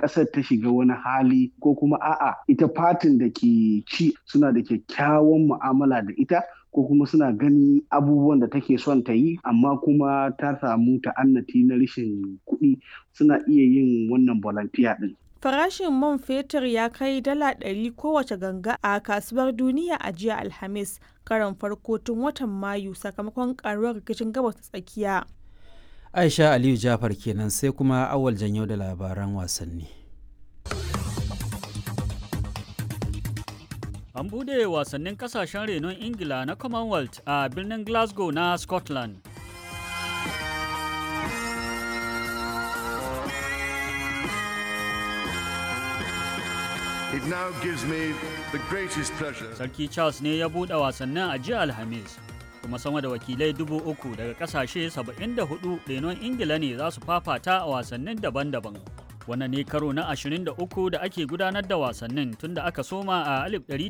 ƙasar ta shiga wani hali ko kuma a'a ita fatin da ke ci suna da kyakkyawan mu'amala da ita ko kuma suna gani abubuwan da take son ta yi amma kuma ta samu ta'annati na rashin kuɗi suna iya yin wannan volunteer ɗin. Farashin man fetur ya kai dala ɗari kowace ganga a kasuwar duniya a jiya Alhamis, karon farko tun watan Mayu sakamakon karuwar rikicin gabas ta tsakiya. Aisha Aliyu Jafar kenan sai kuma awal janyo da labaran wasanni. An bude wasannin kasashen renon Ingila na Commonwealth a birnin Glasgow na Scotland. It now gives me the greatest pleasure. Sarki Charles ne ya buɗe wasannin a jiya Alhamis, kuma sama da wakilai dubu uku daga ƙasashe 74 renon Ingila ne za su fafata a wasannin daban-daban. Wannan ne karo na 23 da ake gudanar da wasannin tun da aka soma a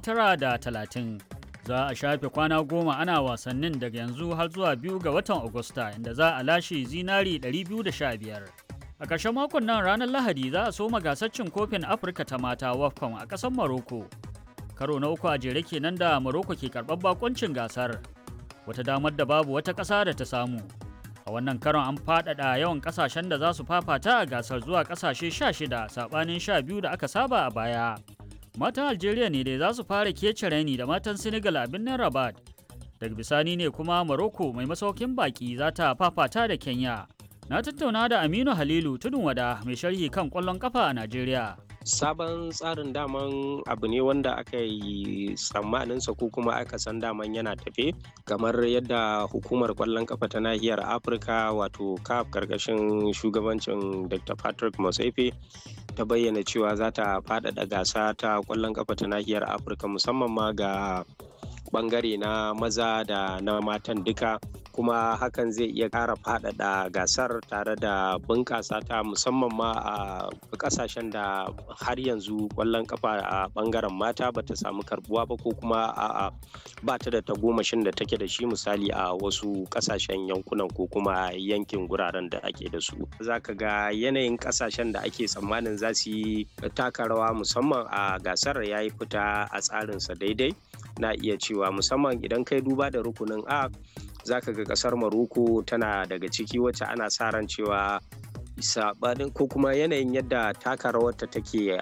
1930. Za a shafe kwana goma ana wasannin daga yanzu har zuwa biyu ga watan Agusta inda za a lashe zinari 215. A ƙarshen makon nan ranar Lahadi za a soma gasar cin kofin Afirka ta mata WAFCON a ƙasar Maroko. Karo na uku a jere kenan da Maroko ke karɓar bakoncin gasar. Wata damar da babu wata ƙasa da ta samu. A wannan karon an faɗaɗa yawan ƙasashen da za su fafata a gasar zuwa ƙasashe 16 saɓanin 12 da aka saba a baya. Matan Algeria ne dai za su fara kece raini da matan Senegal a birnin Rabat. Daga bisani ne kuma Morocco mai masaukin baki za ta fafata da Kenya. Na tattauna da Aminu Halilu Tudun Wada mai sharhi kan ƙwallon kafa a Najeriya. sabon tsarin daman abu ne wanda aka yi tsammaninsa ko kuma aka san daman yana tafe kamar yadda hukumar kwallon kafa ta nahiyar afirka wato caf karkashin shugabancin dr patrick motsefe ta bayyana cewa za ta faɗaɗa gasa ta kwallon kafa ta nahiyar afirka musamman ma ga bangare na maza da na matan duka kuma hakan zai iya ƙara faɗaɗa gasar tare da bunƙasa ta musamman ma a ƙasashen da har yanzu ƙwallon kafa a ɓangaren mata ba ta samu karbuwa ba ko kuma a ba ta da tagomashin da take da shi misali a wasu ƙasashen yankunan ko kuma yankin guraren da ake da su za ka ga yanayin ƙasashen da ake tsammanin za su yi taka rawa musamman a gasar ya yi fita a tsarinsa daidai na iya cewa musamman idan kai duba da rukunin a za ka ga kasar maroko tana daga ciki wacce ana sa ran cewa sabanin ko kuma yanayin yadda taka rawarta take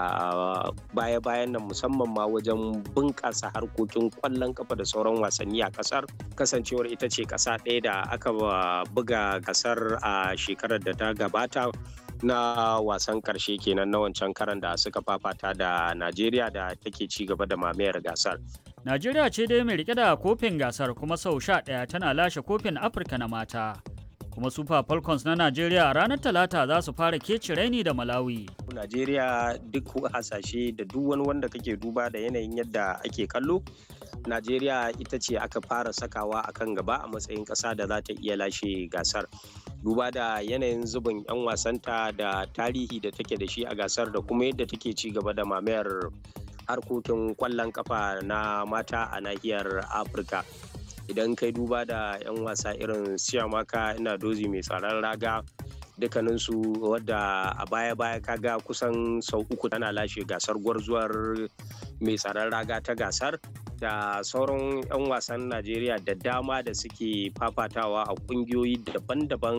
a baya-bayan nan musamman ma wajen bunƙasa harkokin ƙwallon kafa da sauran wasanni a ƙasar kasancewar ita ce ƙasa ɗaya da aka buga gasar a shekarar da ta gabata na wasan karshe kenan na wancan karan da suka fafata da najeriya da take ci gaba da mamayar gasar Najeriya ce dai mai rike da kofin gasar kuma sau sha ɗaya tana lashe kofin Afirka na mata. Kuma Super Falcons na Najeriya a ranar Talata za su fara keci raini da Malawi. Najeriya duk hasashe da duk wani wanda kake duba da yanayin yadda ake kallo. Najeriya ita ce aka fara sakawa a kan gaba a matsayin ƙasa da za ta iya lashe gasar. Duba da yanayin zubin 'yan wasanta da tarihi da take da shi a gasar da kuma yadda take ci gaba da mamayar harkokin kwallon kafa na mata a nahiyar afirka idan kai duba da 'yan wasa irin siyamaka ina dozi mai tsaron raga dukkaninsu wadda a baya-baya kaga kusan sau uku tana lashe gasar gwarzuwar mai tsaron raga ta gasar da sauran 'yan wasan najeriya da dama da suke fafatawa a kungiyoyi daban-daban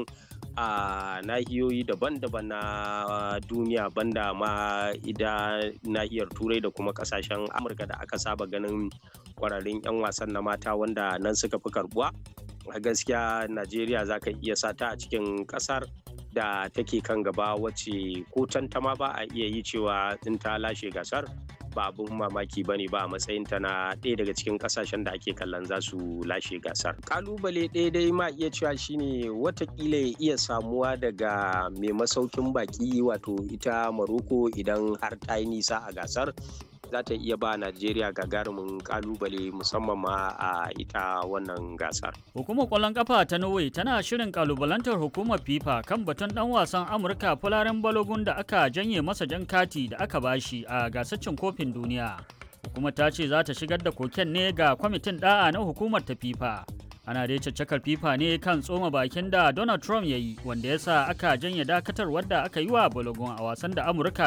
a nahiyoyi daban-daban na duniya banda ma ida nahiyar turai da kuma kasashen amurka da aka saba ganin kwararrun 'yan wasan na mata wanda nan suka fi karbuwa a gaskiya najeriya za ka iya sata a cikin kasar da take kan gaba wacce ko tantama ba a iya yi cewa in ta lashe gasar ba abin mamaki ba ne ba a matsayinta na ɗaya daga cikin ƙasashen da ake kallon za su lashe gasar. Kalubale ɗaya dai ma iya cewa shine watakila ya iya samuwa daga mai masaukin baki wato ita Maroko idan har ta yi nisa a gasar za ta iya ba Najeriya gagarumin kalubale musamman ma a ita wannan gasar. Hukumar ƙwallon ƙafa ta Norway tana shirin kalubalantar hukumar FIFA kan batun ɗan wasan Amurka Fularen Balogun da aka janye masa jan kati da aka bashi a gasar cin kofin duniya. Hukumar ta ce za ta shigar da koken ne ga kwamitin ɗa'a na hukumar ta FIFA. Ana dai caccakar FIFA ne kan tsoma bakin da Donald Trump ya yi wanda ya sa aka janye dakatar wadda aka yi wa Balogun a wasan da Amurka